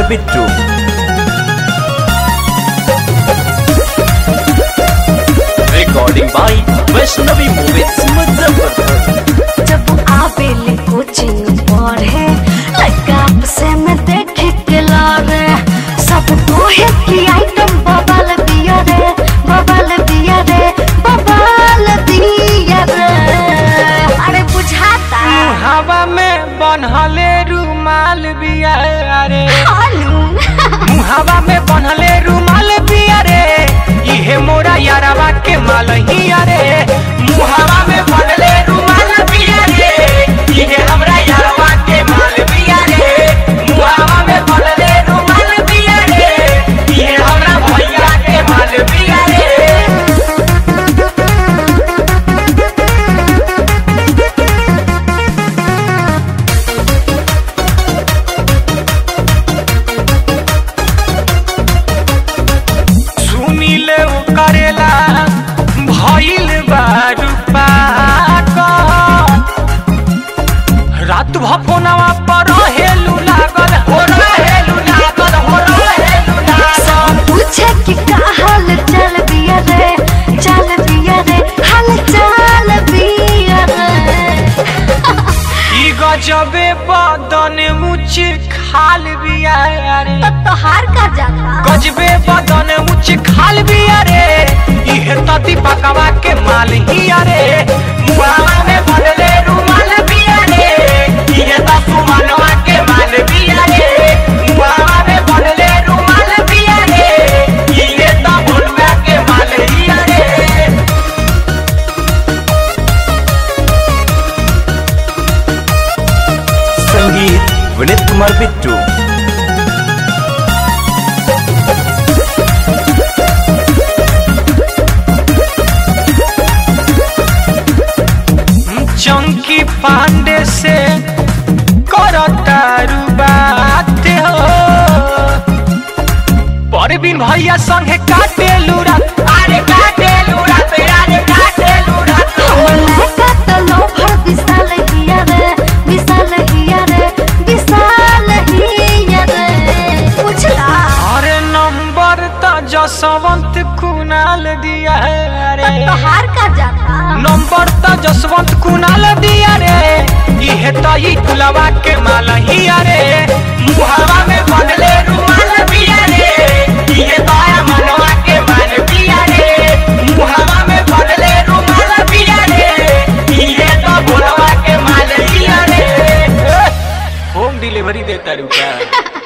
Kumar Bittu recording by Vaishnavi movies Muzaffarpur जब आवेले coaching पढ़े लड़का से में देखे के लागे सब कोहे की आइटम बबल दिया रे बबल दिया रे बबल दिया रे अरे बुझाता हवा में बनहले रुमाल बिया रे हालू हवा में बनहले रुमाल बिया रे इहे मोरा यारवा के माल ही रे मुहावा में बनले रुमाल बिया रे इहे हमरा यारवा के माल बिया रे मुहावा में बनले रुमाल बिया रे इहे हमरा भैया के माल बिया रे सुनिले ओ करेला भइल बारू पागल रात भफोनवा पर हेलू लागल हो रहेलू लागल हो रहेलू लागल पूछे कि का हाल चल बिया रे चल बिया रे हाल चाल बिया रे ई गजबे बदन मुछ खाल बिया रे तोहार का जाता गजबे बदन मुछ खाल बिया रे इहे त दीपकवा के माल हिया रे मुहावा में बनले रुमाल बिया रे इहे त सुमनवा के माल बिया रे मुहावा में बनले रुमाल बिया रे इहे त भोलुआ के माल हिया रे संगीत विनीत कुमार बिट्टू चंकी पांडे से करतारू बात हो परवीन भैया संगे काटे लूरा अरे काटे लूरा अरे काटे लूरा लड़का तो लोभर विशाल हिया रे विशाल हिया रे विशाल हिया रे पूछला अरे नंबर त जसवंत कुणाल दिया है रे तोहार का जाता नंबर त जसवंत कुणाल दिया रे इहे त ई कुलवा के माल हिया रे मुहावा में बनले रुमाल बिया रे इहे त आ मनवा के माल बिया रे मुहावा में बनले रुमाल बिया रे इहे त भोलवा के माल हिया रे होम डिलीवरी देता रुका